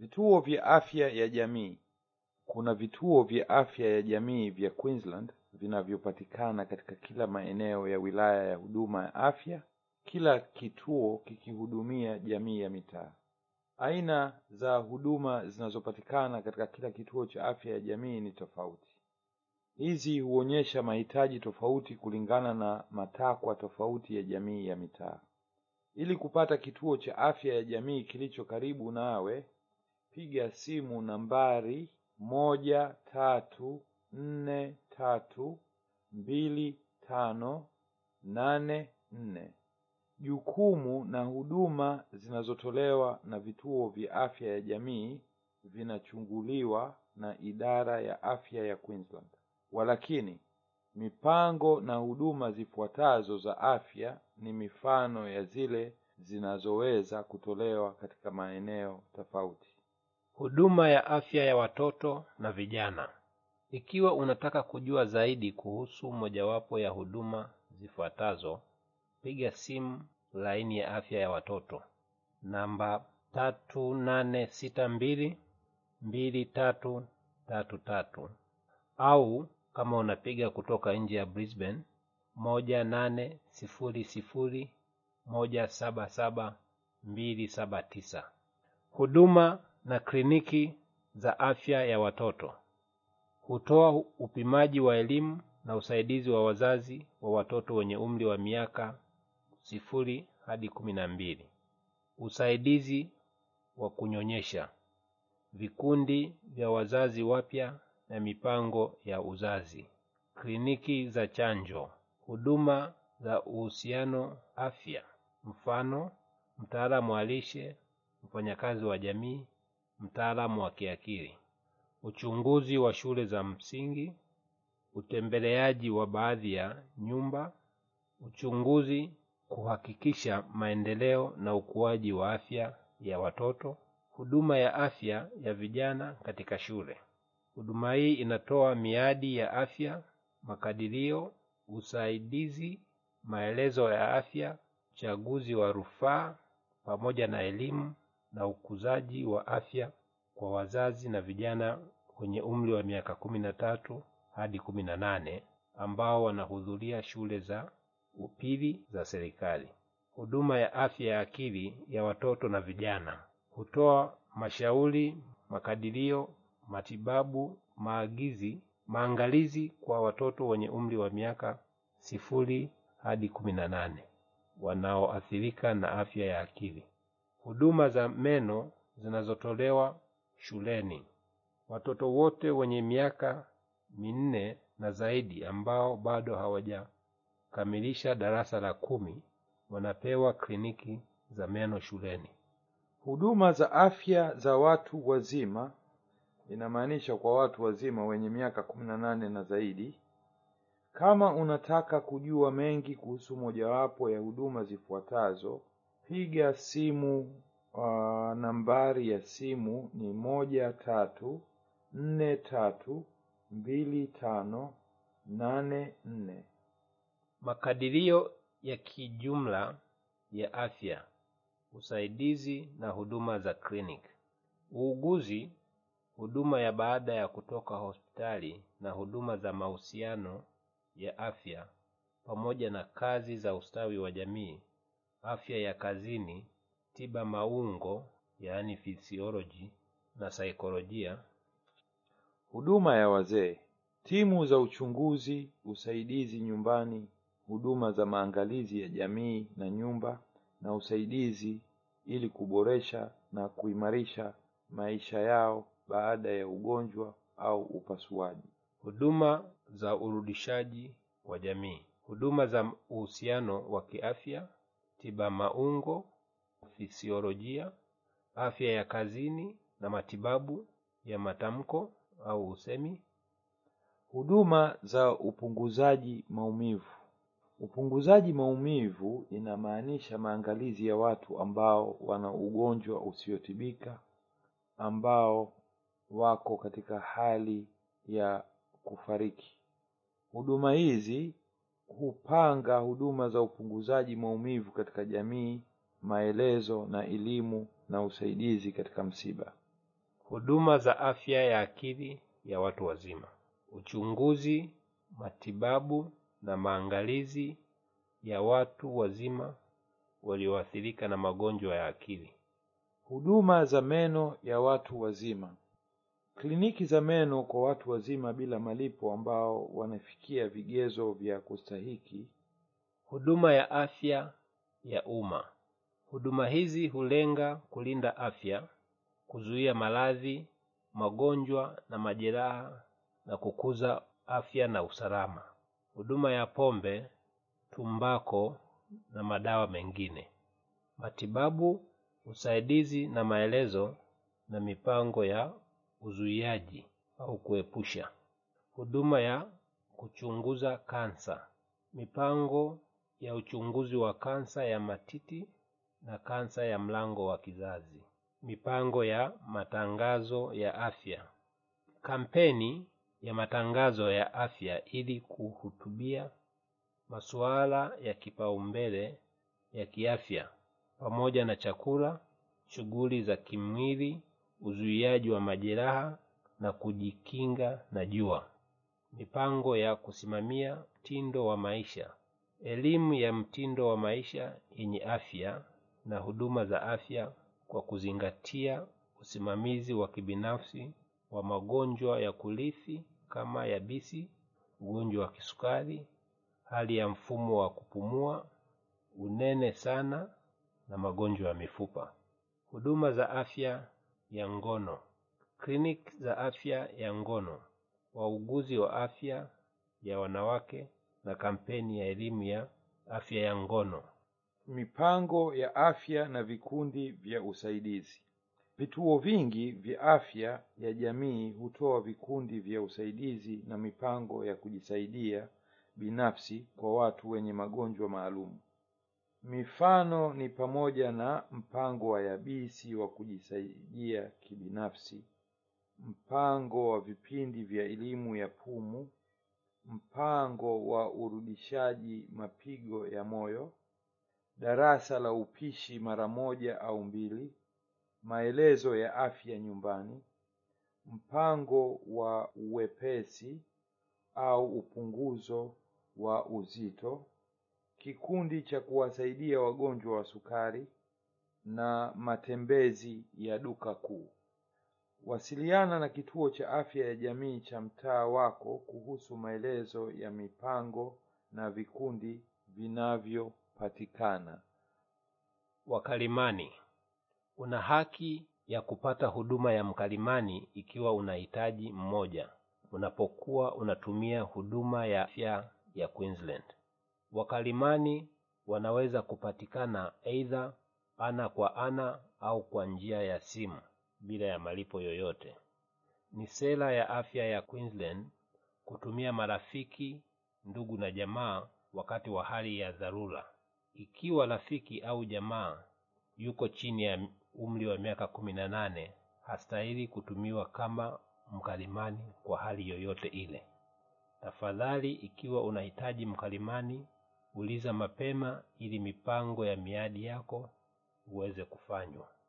Vituo vya afya ya jamii. Kuna vituo vya afya ya jamii vya Queensland vinavyopatikana katika kila maeneo ya wilaya ya huduma ya afya, kila kituo kikihudumia jamii ya mitaa. Aina za huduma zinazopatikana katika kila kituo cha afya ya jamii ni tofauti. Hizi huonyesha mahitaji tofauti kulingana na matakwa tofauti ya jamii ya mitaa. Ili kupata kituo cha afya ya jamii kilicho karibu nawe, piga simu nambari moja tatu nne tatu mbili tano nane nne. Jukumu na huduma zinazotolewa na vituo vya afya ya jamii vinachunguliwa na idara ya afya ya Queensland. Walakini, mipango na huduma zifuatazo za afya ni mifano ya zile zinazoweza kutolewa katika maeneo tofauti. Huduma ya afya ya watoto na vijana. Ikiwa unataka kujua zaidi kuhusu mojawapo ya huduma zifuatazo, piga simu laini ya afya ya watoto namba tatu nane sita mbili mbili tatu tatu tatu au kama unapiga kutoka nje ya Brisbane moja nane sifuri sifuri moja saba saba mbili saba tisa. Huduma na kliniki za afya ya watoto hutoa upimaji wa elimu na usaidizi wa wazazi wa watoto wenye umri wa miaka sifuri hadi kumi na mbili, usaidizi wa kunyonyesha, vikundi vya wazazi wapya na mipango ya uzazi, kliniki za chanjo, huduma za uhusiano afya, mfano mtaalamu wa lishe, mfanyakazi wa jamii, mtaalamu wa kiakili, uchunguzi wa shule za msingi, utembeleaji wa baadhi ya nyumba, uchunguzi kuhakikisha maendeleo na ukuaji wa afya ya watoto, huduma ya afya ya vijana katika shule. Huduma hii inatoa miadi ya afya, makadirio, usaidizi, maelezo ya afya, uchaguzi wa rufaa pamoja na elimu na ukuzaji wa afya kwa wazazi na vijana wenye umri wa miaka kumi na tatu hadi kumi na nane ambao wanahudhuria shule za upili za serikali. Huduma ya afya ya akili ya watoto na vijana hutoa mashauri, makadirio, matibabu, maagizi, maangalizi kwa watoto wenye umri wa miaka sifuri hadi kumi na nane wanaoathirika na afya ya akili. Huduma za meno zinazotolewa shuleni. Watoto wote wenye miaka minne na zaidi ambao bado hawajakamilisha darasa la kumi wanapewa kliniki za meno shuleni. Huduma za afya za watu wazima inamaanisha kwa watu wazima wenye miaka kumi na nane na zaidi. Kama unataka kujua mengi kuhusu mojawapo ya huduma zifuatazo, piga simu. Uh, nambari ya simu ni moja tatu nne tatu mbili tano nane nne. Makadirio ya kijumla ya afya, usaidizi na huduma za kliniki, uuguzi, huduma ya baada ya kutoka hospitali na huduma za mahusiano ya afya pamoja na kazi za ustawi wa jamii, afya ya kazini, tiba maungo yaani physiology na saikolojia. Huduma ya wazee, timu za uchunguzi, usaidizi nyumbani, huduma za maangalizi ya jamii na nyumba na usaidizi ili kuboresha na kuimarisha maisha yao baada ya ugonjwa au upasuaji. Huduma za urudishaji wa jamii, huduma za uhusiano wa kiafya, tiba maungo, fisiolojia, afya ya kazini na matibabu ya matamko au usemi. Huduma za upunguzaji maumivu. Upunguzaji maumivu inamaanisha maangalizi ya watu ambao wana ugonjwa usiotibika ambao wako katika hali ya kufariki. Huduma hizi hupanga huduma za upunguzaji maumivu katika jamii, maelezo na elimu na usaidizi katika msiba. huduma za afya ya akili ya watu wazima, uchunguzi, matibabu na maangalizi ya watu wazima walioathirika na magonjwa ya akili. Huduma za meno ya watu wazima. Kliniki za meno kwa watu wazima bila malipo ambao wanafikia vigezo vya kustahiki. Huduma ya afya ya umma. Huduma hizi hulenga kulinda afya, kuzuia maradhi, magonjwa na majeraha na kukuza afya na usalama. Huduma ya pombe, tumbako na madawa mengine. Matibabu, usaidizi na maelezo na mipango ya uzuiaji au kuepusha. Huduma ya kuchunguza kansa. Mipango ya uchunguzi wa kansa ya matiti na kansa ya mlango wa kizazi. Mipango ya matangazo ya afya. Kampeni ya matangazo ya afya ili kuhutubia masuala ya kipaumbele ya kiafya pamoja na chakula, shughuli za kimwili, uzuiaji wa majeraha na kujikinga na jua. Mipango ya kusimamia mtindo wa maisha. Elimu ya mtindo wa maisha yenye afya na huduma za afya kwa kuzingatia usimamizi wa kibinafsi wa magonjwa ya kurithi kama yabisi, ugonjwa wa kisukari, hali ya mfumo wa kupumua, unene sana na magonjwa ya mifupa. Huduma za afya ya ngono. Kliniki za afya ya ngono, wauguzi wa afya ya wanawake na kampeni ya elimu ya afya ya ngono. Mipango ya afya na vikundi vya usaidizi. Vituo vingi vya afya ya jamii hutoa vikundi vya usaidizi na mipango ya kujisaidia binafsi kwa watu wenye magonjwa maalum. Mifano ni pamoja na mpango wa yabisi wa kujisaidia kibinafsi, mpango wa vipindi vya elimu ya pumu, mpango wa urudishaji mapigo ya moyo, darasa la upishi mara moja au mbili, maelezo ya afya nyumbani, mpango wa uwepesi au upunguzo wa uzito, kikundi cha kuwasaidia wagonjwa wa sukari na matembezi ya duka kuu. Wasiliana na kituo cha afya ya jamii cha mtaa wako kuhusu maelezo ya mipango na vikundi vinavyopatikana. Wakalimani. Una haki ya kupata huduma ya mkalimani ikiwa unahitaji mmoja unapokuwa unatumia huduma ya afya ya Queensland. Wakalimani wanaweza kupatikana aidha ana kwa ana au kwa njia ya simu bila ya malipo yoyote. Ni sera ya afya ya Queensland kutumia marafiki, ndugu na jamaa wakati wa hali ya dharura. Ikiwa rafiki au jamaa yuko chini ya umri wa miaka kumi na nane, hastahili kutumiwa kama mkalimani kwa hali yoyote ile. Tafadhali, ikiwa unahitaji mkalimani, uliza mapema ili mipango ya miadi yako uweze kufanywa.